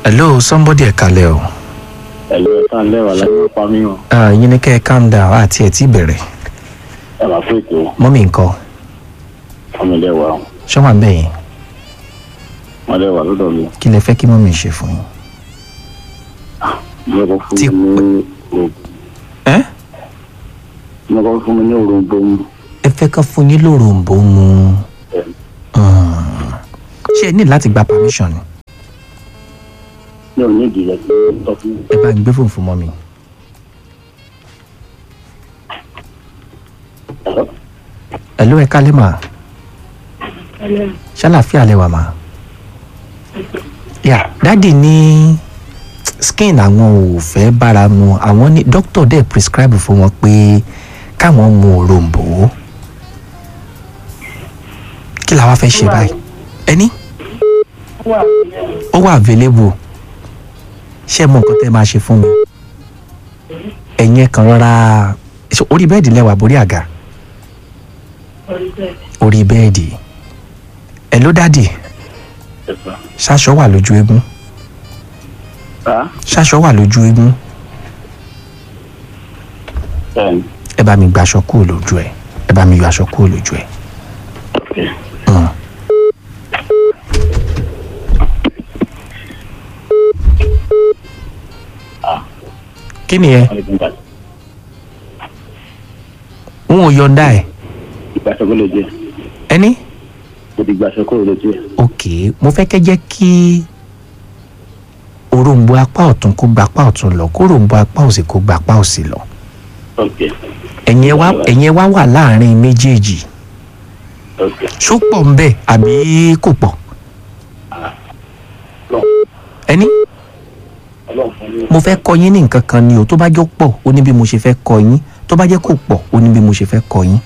hello somebody ẹ kalẹ̀ o ẹ̀lú ẹ̀ka lẹ́wà láyé pa mí o Ah, yín ni kẹ́ ẹ calm down àti ẹ̀ tí bẹ̀rẹ̀ ẹ̀ máa fún ètò mọ́mí nǹkan ọmọ lẹ́wà o ṣọ́wà ń bẹ̀ yín wọ́n lẹ́wà lọ́dọ̀ mi kí lẹ fẹ́ kí mọ́mí ṣe fún yín. mo kọ́ fún Tí- mi ní òrò- ẹ́ mo kọ́ fún mi ní òròǹbó mu ẹ fẹ́ ká fún yín lóròǹbó mu Hmm. ṣé ẹ ní láti gba permission ni ní òní ìdílé tó ń tọ́ fún ẹ bá ń gbé fóònù fún mọ́mí. ẹ̀rọ hello ẹ kálẹ̀ mà ṣàlàfíà lẹ wà mà. yà dáàdì ní skin àwọn ò fẹ́ bára mu àwọn ní doctor dẹ̀ prescribe fún wọn pé káwọn mu òrombó kí làwa fẹ́ ṣe báyìí ẹni ó wà available ṣé mo nǹkan tẹ́ máa ṣe fún mi ẹ̀yin ẹ̀ kan rọra ṣé orí bẹ́ẹ̀dì lẹ́wà borí àga orí bẹ́ẹ̀dì ẹ̀ ló dádì ẹ̀fà. ṣaṣọ wà lójú eégún Á ṣaṣọ wà lójú eégún bẹ́ẹ̀ni ẹ bá mi gbaṣọ kúrò lójú ẹ ẹ bá mi yọ aṣọ kúrò lójú ẹ. okay. Mm. kí ni ẹ wọ́n lè fún ìgbà n ò yọ̀ǹda ẹ ìgbàsọ kó lè jẹ ẹni mo ti gbàsọ kó lè jẹ ok mo fẹ́ kẹ́ jẹ́ kí òrombó apá ọ̀tún kó gba apá ọ̀tún lọ kó òrombó apá òsì kó gba apá òsì lọ ok ẹ̀yin ẹ wá ẹ̀yin ẹ wá wà láàrin méjèèjì ok ṣó pọ̀ ń bẹ̀ àbí kò pọ̀ ẹni ọlọ́run fún mi mo fẹ́ kọ́ yín ní nǹkan kan ni o tó bá jọ pọ̀ ó ní bí mo ṣe fẹ́ kọ́ yín tó bá jẹ́ kò pọ̀ ó ní bí mo ṣe fẹ́ kọ́ yín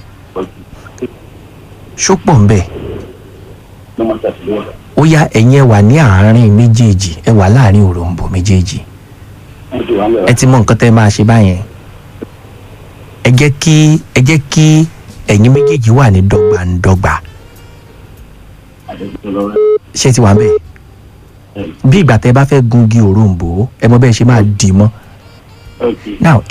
ṣó pọ̀ ń bẹ̀ ló máa ṣàtìlẹ́wọ̀ ó yá ẹ̀yin ẹ wà ní àárín méjèèjì ẹ wà láàrin òrombó méjèèjì mo ti wà ń ẹ bẹ̀rẹ̀ ti mọ nǹkan tẹ́ ẹ máa ṣe báyẹn ẹ jẹ́ kí ẹ jẹ́ kí ẹ̀yin méjèèjì wà ní dọ́gbandọ́gba àdéhùn lọ́wọ́ ṣé ẹ ti wà ń bẹ̀ bí ìgbà tẹ́ ẹ bá fẹ́ gungi òrombó ẹ mọ bẹ́ẹ̀ ṣe máa dì í mọ́ ok now